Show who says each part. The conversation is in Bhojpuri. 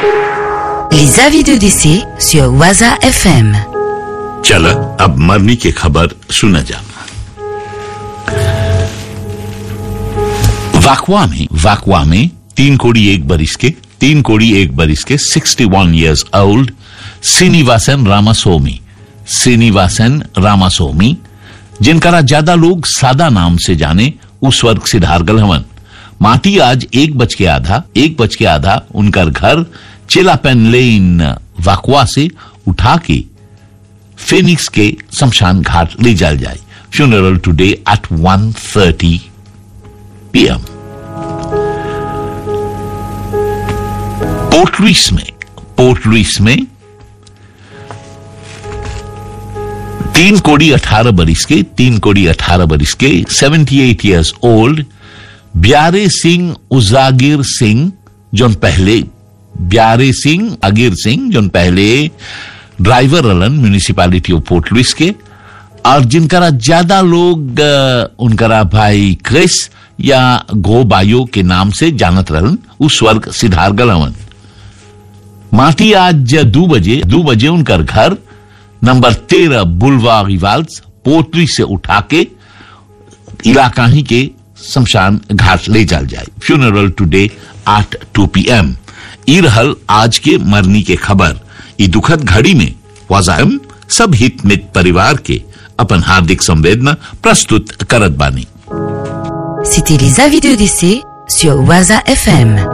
Speaker 1: Les avis de décès sur Waza FM.
Speaker 2: चल अब मरनी की खबर सुना जा वाकवा में वाकवा में तीन कोड़ी एक बरिस के तीन कोड़ी एक बरिस के 61 इयर्स ओल्ड श्रीनिवासन रामास्वामी श्रीनिवासन रामास्वामी जिनका ज्यादा लोग सादा नाम से जाने उस वर्ग सिधार गलहवन माटी आज एक बज के आधा एक बज के आधा उनका घर चिलापेन लेन वाकवा से उठा के फिनिक्स के शमशान घाट ले जाल जाए funeral today at 1:30 PM Port Louis में पोर्ट लुइस में तीन कोड़ी अठारह बरिस के तीन कोड़ी अठारह बरिस के 78 eight years old Byare Singh Ujagir Singh जोन पहले ब्यारे सिंह अगिर सिंह जोन पहले ड्राइवर रलन म्यूनिसिपैलिटी ऑफ पोर्ट लुइस के और जिनकरा ज्यादा लोग अ, उनकरा भाई क्रिस या गो बायो के नाम से जानत रहन उस वर्ग सिद्धार गलवन माटी आज दो बजे दो बजे उनकर घर नंबर तेरह बुलवा रिवाल्स पोटरी से उठा के इलाका ही के शमशान घाट ले जाल जाए funeral today at two P M ई रहल आज के मरनी के खबर ई दुखद घड़ी में वाजायम सब हित मित परिवार के अपन हार्दिक संवेदना प्रस्तुत करत बानी
Speaker 1: C'était les avis de décès sur Waza FM.